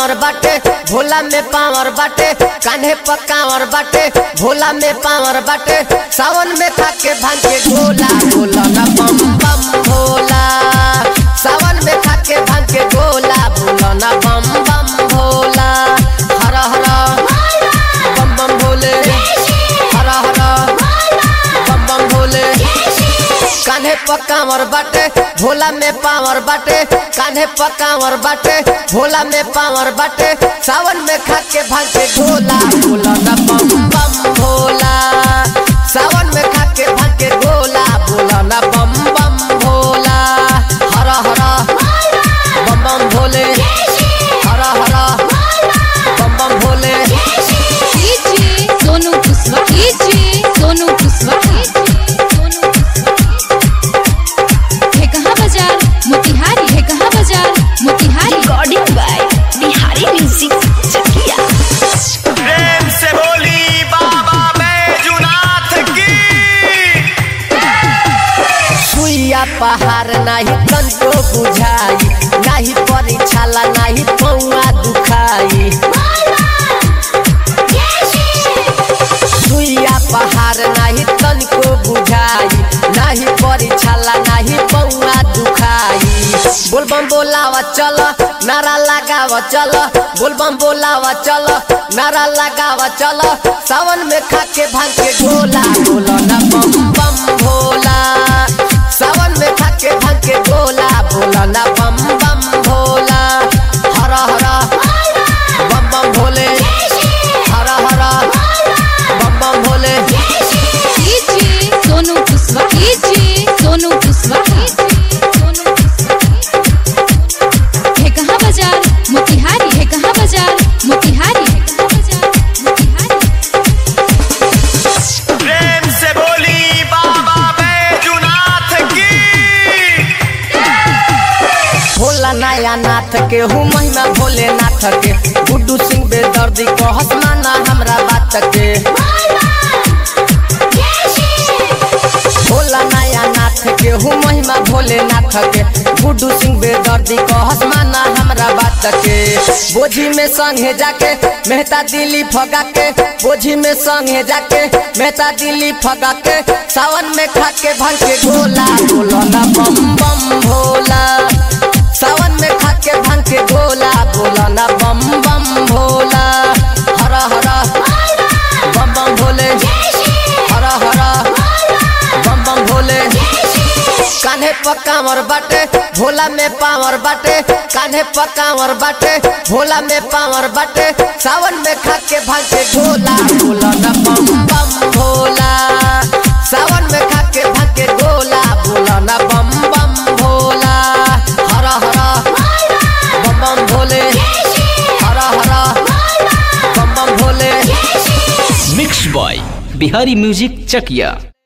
पकावर बाटे भोला में पावर बाटे कान्हे पकावर बाटे भोला में पावर बाटे सावन में खाके भांग के गोला बोला ना बम बम भोला सावन में खाके भांग के गोला बोला ना बम बम भोला हर हर बम बम भोले हर हर बम बम भोले कान्हे पकावर बाटे भोला में पावर बाटे कान्हे पकावर बाटे भोला में पावर बाटे सावन में खाके भांग के गोला बोला ना बम बम भोला सावन में खाके भांग के गोला बोला ना बम बम भोला हर हर बम बम भोले हर हर बम बम भोले डीजे सोनू कुशवाहा डीजे सोनू कुशवाहा सोनू कुशवाहा है कहाँ बाजार मोतिहारी है कहाँ बाजार Motihari recording by Bihari music Chakia प्रेम से बोली बाबा बैजुनाथ की सुइया पहाड़ नाही तनको बुझाई नाही परीक्षाला नाही पौआ दुखाई सुइया पहाड़ नाही तनको बुझाई नाही परीक्षाला नाही पौआ दुखाई बोलबम बोलावा चल नारा लगावा चल बोलबम बोलावा चल नारा लगावा चल सावन में खाके भांग के गोला बोला ना बम बम भोला सावन में खाके भांग के गोला बोला ना बम बम भोला हर हर बम बम भोले हर हर बम बम भोले डीजे सोनू कुशवाहा डीजे सोनू कुशवाहा सोनू कुशवाहा है कहाँ बाजार मोतिहारी है कहाँ बाजार मोतिहारी है कहाँ बाजार मोतिहारी प्रेम से बोली बाबा बैजुनाथ की भोला नया नाथ के हूँ महिमा भोलेनाथ के गुड्डू सिंह बेदर्दी को हसमाना हमरा बात के भोला नया नाथ के हूँ महिमा भोलेनाथ के गुड्डू सिंह बेदर्दी को हसमाना हमरा बात के बोझी में संगे जाके मेहता दिल्ली फगा के बोझी में संगे जाके मेहता दिल्ली फगा के सावन में खा के भंग के गोला बोला ना बम बम भोला सावन में खा के भांग के गोला बोला ना बम बम भोला हर हर बम बम भोले हर हर बम बम भोले कान्हे पकावर बाटे भोला में पावर बाटे कान्हे पकावर बाटे भोला में पावर बाटे सावन में खा के भांग के गोला बोला ना बम बम भोला सावन में खा के भांग के गोला बोला ना बम बम भोला हर हर बम बम भोले हर हर बम बम Bhole mix by Bihari music Chakiya